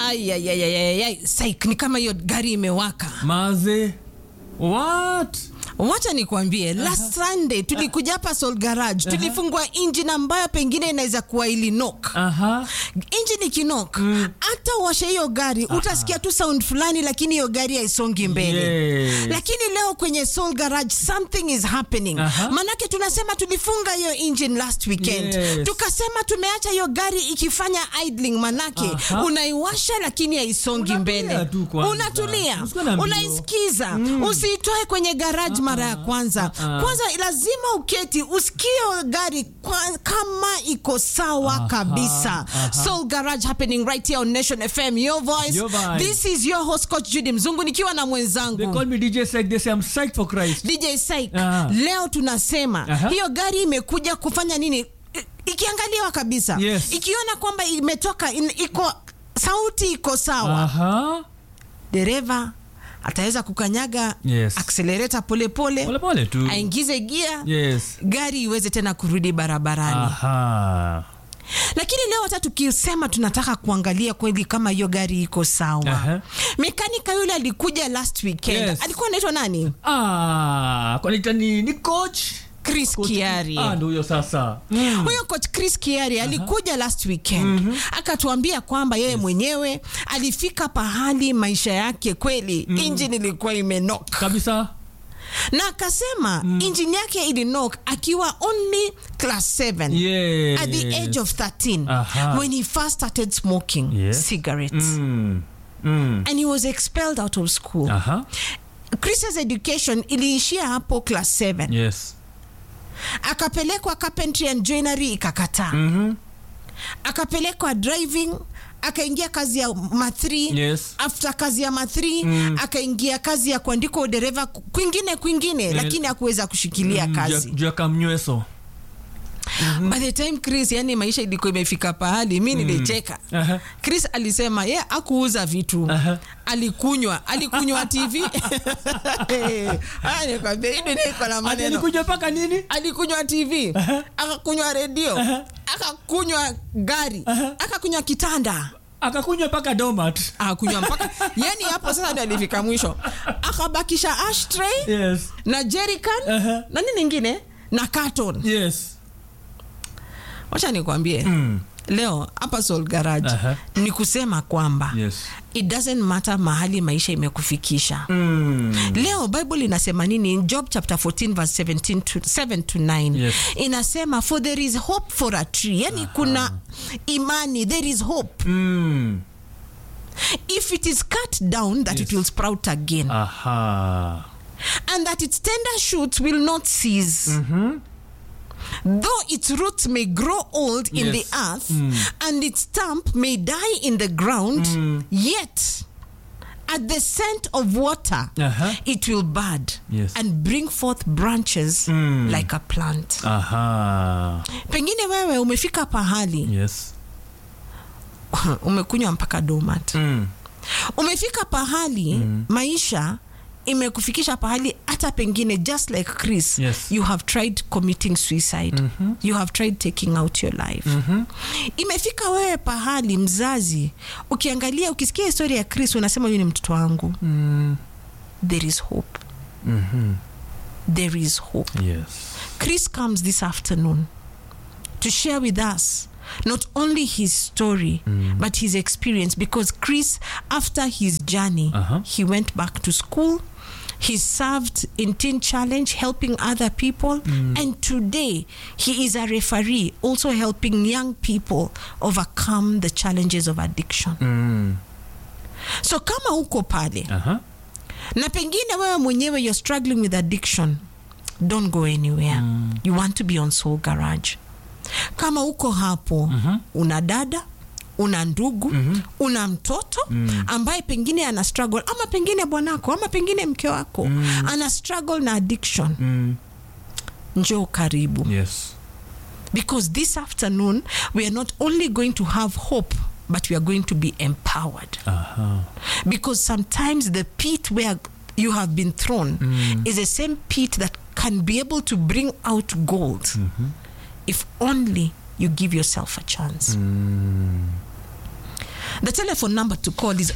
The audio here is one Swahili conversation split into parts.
Ayayayayay, Saik, ni kama hiyo gari imewaka. Maze. What? Wacha nikwambie, last Sunday tulikuja hapa Soul Garage, tulifungua engine ambayo pengine inaweza kuwa ilinok. Aha. Engine ikinok, hata washe hiyo gari utasikia tu sound fulani, lakini hiyo gari haisongi mbele. Yes. Lakini leo kwenye Soul Garage something is happening. Aha. Manake tunasema tulifunga hiyo engine last weekend. Yes. Tukasema tumeacha hiyo gari ikifanya idling, manake Aha. unaiwasha lakini haisongi Unatulia mbele. tu kwanza. Unatulia, Usikuwe na mbio. unaisikiza, usiitoe kwenye garage mara ya kwanza. Ah. Kwanza lazima uketi usikie hiyo gari kwa, kama iko sawa Aha. kabisa. Aha. Soul Garage happening right here on Nation FM. Your voice. Your vibe. This is your host Coach Judy Mzungu nikiwa na They mwenzangu call me DJ Sek. They say I'm psyched for Christ. DJ Saik. Aha. Leo tunasema Aha. hiyo gari imekuja kufanya nini? I- Ikiangaliwa kabisa, Yes. ikiona kwamba imetoka in, iko sauti iko sawa, Aha. dereva ataweza kukanyaga Yes. accelerator polepole Pole pole tu. aingize gia Yes. gari iweze tena kurudi barabarani. Aha. Lakini leo hata tukisema tunataka kuangalia kweli kama hiyo gari iko sawa. Aha. Mekanika yule alikuja last weekend, Yes. alikuwa anaitwa nani? Ah, kwani tani ni coach? Chris Coach- Kiari. Ah, ndio huyo sasa. Huyo coach Chris Kiari alikuja last weekend akatuambia kwamba yeye mwenyewe alifika pahali maisha yake kweli engine ilikuwa imenok Kabisa. na akasema engine yake ilinok akiwa only class 7 Yes. at the age of 13 Aha. when he first started smoking Yes. cigarettes Mm. Mm. and he was expelled out of school. Aha. Chris's education iliishia hapo class 7 Yes. akapelekwa carpentry and joinery ikakataa Mhm. akapelekwa driving akaingia kazi ya mathri Yes. after kazi ya mathri akaingia kazi ya kuandika udereva ku- kwingine kwingine lakini hakuweza kushikilia Mm, kazi juu ya- juu ya kamnyweso. by the time chris yani maisha ilikuwa imefika pahali mi nilicheka Aha. chris alisema ye akuuza vitu Aha. alikunywa alikunywa tv Haya, nikwambia, hii dunia iko na Ati maneno alikuja mpaka nini? alikunywa tv akakunywa redio akakunywa gari akakunywa kitanda Akakunywa mpaka domat. akakunywa mpaka yani hapo sasa ndio alifika mwisho akabakisha ashtray Yes. na jerrycan Aha. na nini ingine na carton Yes. wacha nikwambie Mm. leo hapa Soul Garage Aha. ni kusema kwamba Yes. it doesn't matter mahali maisha imekufikisha Mm. leo bible inasema nini in job chapter 14 verse 17 to 7 to 9 Yes. inasema for there is hope for a tree yani kuna imani there is hope Mm. if it is cut down that Yes. it will sprout again Aha. and that its tender shoots will not cease though its roots may grow old in Yes. the earth and its stump may die in the ground yet at the scent of water Aha. it will bud Yes. and bring forth branches Mm. like a plant Aha. pengine wewe umefika pahali Yes. umekunywa mpaka domat Mm. umefika pahali maisha imekufikisha pahali hata pengine just like chris Yes. you have tried committing suicide you have tried taking out your life imefika wewe pahali mzazi ukiangalia ukisikia historia ya chris unasema huyu ni mtoto wangu Mm. there is hope Mhm. there is hope Yes. Chris comes this afternoon to share with us not only his story but his experience because Chris, after his journey, Uh-huh. he went back to school. He served in Teen Challenge, helping other people. And today, he is a referee, also helping young people overcome the challenges of addiction. Mm. So, kama uko pale, Aha. na pengine wewe mwenyewe you're struggling with addiction don't go anywhere you want to be on soul garage kama uko hapo una dada una ndugu una mtoto ambaye pengine ana struggle ama pengine bwanako ama pengine mke wako ana struggle na addiction Mm. njoo karibu Yes. because this afternoon we are not only going to have hope but we are going to be empowered Aha. because sometimes the pit where you have been thrown is the same pit that can be able to bring out gold if only you give yourself a chance The telephone number to call is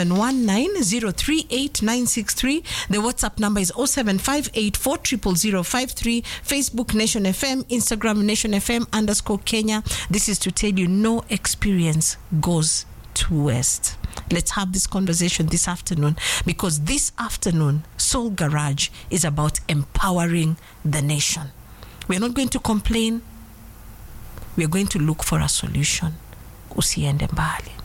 0719-038-963. The WhatsApp number is 0758-40053. Facebook Nation FM, Instagram Nation FM underscore Kenya. This is to tell you no experience goes to waste. Let's have this conversation this afternoon because this afternoon, Soul Garage is about empowering the nation. We're not going to complain. We're going to look for a solution. Usiende mbali.